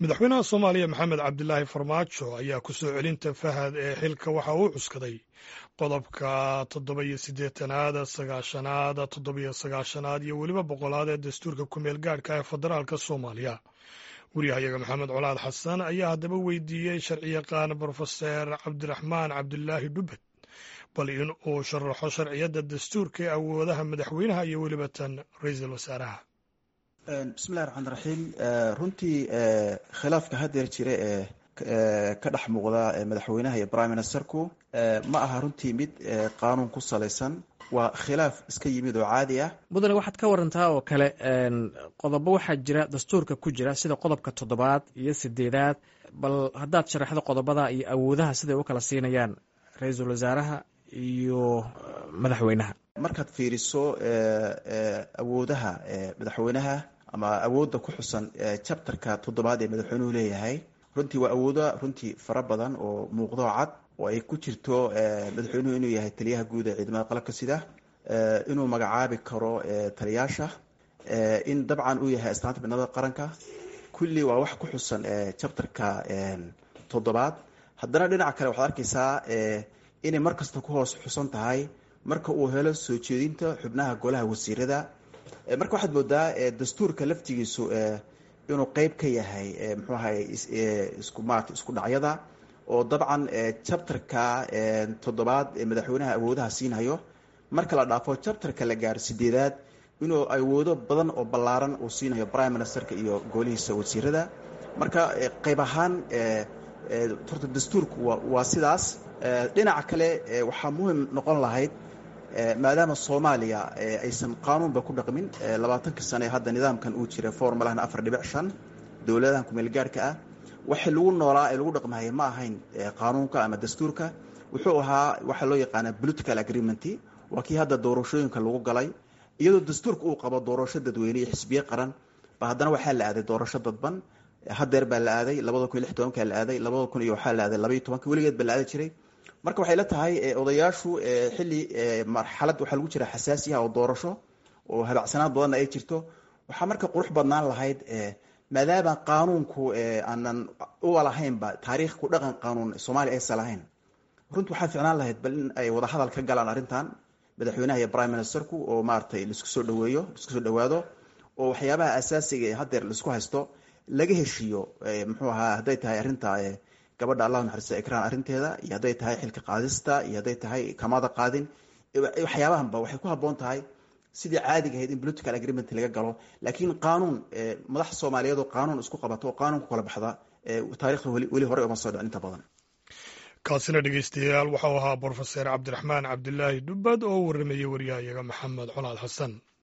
madaxweynaha soomaaliya maxamed cabdilaahi farmaajo ayaa ku soo celinta fahad ee xilka waxa uu cuskaday qodobka toddoba-iyo siddeetanaad sagaashanaad toddobiyo sagaashanaad iyo weliba boqolaad ee dastuurka ku-meel gaadhka ee federaalka soomaaliya waryahayaga maxamed colaad xasan ayaa haddaba weydiiyey sharciyaqaan brofeser cabdiraxmaan cabdilaahi dhubbed bal in uu sharaxo sharciyadda dastuurka ee awoodaha madaxweynaha iyo weliba tan ra-iisul wasaaraha bismillahi raxmaan raxiim runtii khilaafka haddeer jira ee ka dhex muuqda madaxweynaha iyo prime ministerku ma aha runtii mid qaanuun ku salaysan waa khilaaf iska yimid oo caadi ah mudane waxaad ka warantaa oo kale qodobo waxaa jira dastuurka ku jira sida qodobka toddobaad iyo sideedaad bal haddaad sharaxdo qodobada iyo awoodaha siday u kala siinayaan ra-iisul wasaaraha iyo madaxweynaha markaad fiiriso awoodaha madaxweynaha ama awoodda ku xusan chapterka toddobaad ee madaxweynuhu leeyahay runtii waa awoodo runtii fara badan oo muuqdo cad oo ay ku jirto madaxweynuhu inuu yahay taliyaha guud ee ciidamada qalabka sida inuu magacaabi karo taliyaasha in dabcan uu yahay astaanta midnimada qaranka kulli waa wax ku xusan chapterka toddobaad haddana dhinaca kale waxaad arkaysaa inay mar kasta ku hoos xusan tahay marka uu helo soo jeedinta xubnaha golaha wasiirada marka waxaad moodaa dastuurka laftigiisu inuu qeyb ka yahay mxuu ahay isku maarata isku dhacyada oo dabcan chapterka toddobaad ee madaxweynaha awoodaha siinhayo marka la dhaafo chapterka la gaaro sideedaad inuu awoodo badan oo ballaaran uu siinhayo prime ministerka iyo golihiisa wasiirada marka qeyb ahaan horta dastuurku waa sidaas dhinaca kale waxaa muhim noqon lahayd maadaama soomaaliya aysan qaanuunba ku dhaqmin labaatankii sane hadda nidaamkan uu jira formalahna afar dhibic shan dowladahan kumeelgaarhka ah waxay lagu noolaa ee lagu dhaqmahaya ma ahayn qaanuunka ama dastuurka wuxuu ahaa waxaa loo yaqaana political agreement waa kii hadda doorashooyinka lagu galay iyadoo dastuurka uu qabo doorasho dadweyne iyo xisbiye qaran ba haddana waxaa la aaday doorasho dadban hadeer baa la aaday labada kun iyo lix tobankaa la aaday labada kun iyo waxaa la aaday labaiyo tobanka weligeed baa la aadi jiray marka waxay la tahay odayaashu xilli marxalad waxaa lagu jira xasaasiyaha oo doorasho oo habacsanaad badanna ay jirto waxaa marka qurux badnaan lahayd maadaama qaanuunku aanan uga lahaynba taariikh ku dhaqan qaanuun soomaaliya aysan lahayn runtii waxaa ficnaan lahayd bal in ay wada hadal ka galaan arrintan madaxweynaha iyo prime ministerku oo maaratay laisku soo dhaweeyo laisku soo dhawaado oo waxyaabaha asaasiga ee haddeer laisku haysto laga heshiiyo muxuu ahaa hadday tahay arrinta gabadha allah naxariista ikraan arrinteeda iyo hadday tahay xilka qaadista iyo hadday tahay kamada qaadin waxyaabahanba waxay ku habboon tahay sidii caadiga ahayd in political agreement laga galo laakiin qaanuun madax soomaaliyeed oo qaanuun isku qabato oo qaanuun ku kala baxda taarikhda weli hore uma soo dhicin inta badan kaasina dhegeystayaal waxau ahaa brofeser cabdiraxmaan cabdilaahi dhubbad oo warramayey waryahayaga maxamed colaad xasan